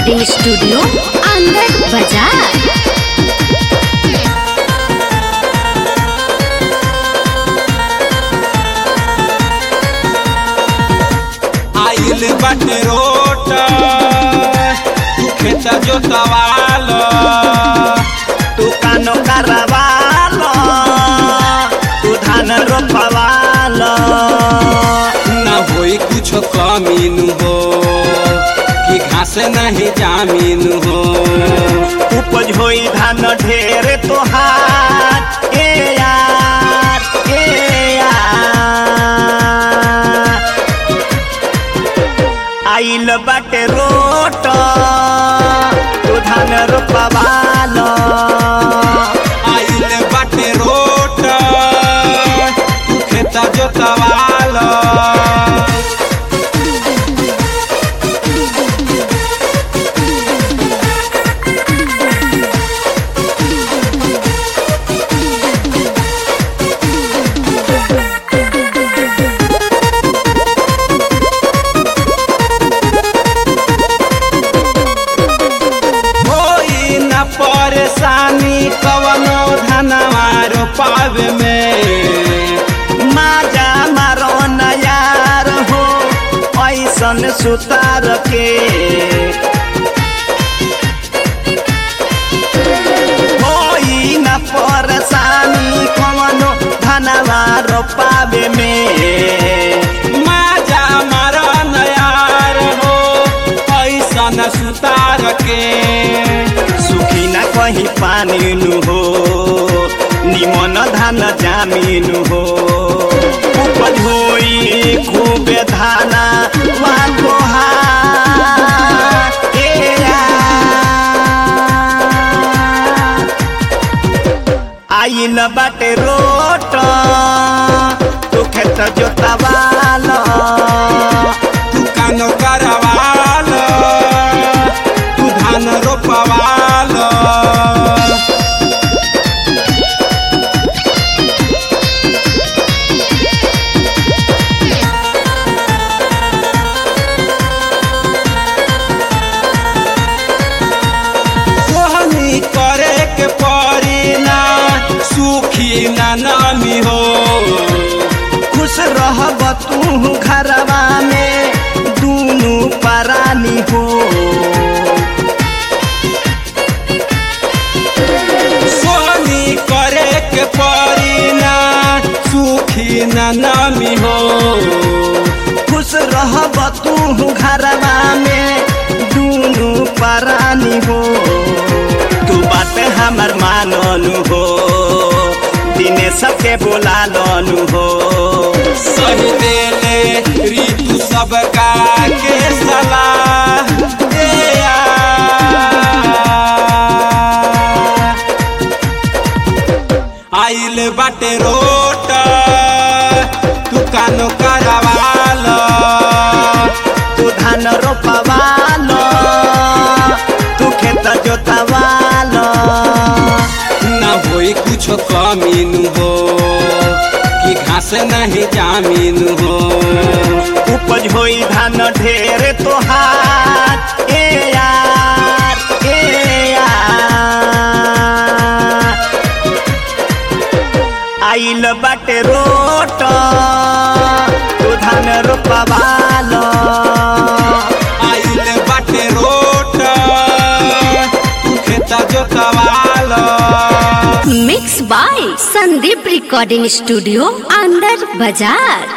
Recording studio अंदर बाजार आइल बाटे रोट तू खेत जोतवाल तू कानो करवाल तू धान रोपवाल न होई कुछ कमीन हो कि घास नहीं जामीन हो उपज होई धान ढेर तोहार ए यार ए यार आइल बाटे रोट तू धान रोपवाल आइल बाटे रोट तू खेत जोतवाल होई न परेशानी कवनो धनवा रोपावे में माजा मारो न यार हो ऐसन सुतार के होई न परेशानी कवनो धनवा रोपावे में माजा मरन यार हो ऐसन सुतार के सुखी न कहीं पानी नु हो निमन धान जामीन हो उपज होई खूबे धाना वहाँ तोहार ए यार। आइल बाटे रोट तू खेत जोतवाल तू कानो करवाल तू धान रोपवाल सोहनी करे के पड़ी ना सुखी ना नामी हो खुश रहब तू घरवा में दूनु परानी हो सोहनी करे के पड़ी ना सुखी ना नामी हो खुश रहब तू घरवा में दूनु परानी हो तू बात हमर माननु हो दिने सबके बोला लनु हो सही देले ऋतु सबका के सलाह दे आइल बाटे रोट तू कानो करवाल तू धान रोपवाल तू खेत जोतवाल न होई कुछ कमीन हो कि घास नहीं जामीन हो उपज होई धान ढेर तोहार ए यार ए यार आइल बाटे रोट तू धान रोपवाल आइल बाटे रोट तू खेत जोतवाल mix by Sandeep recording studio अंदर बाजार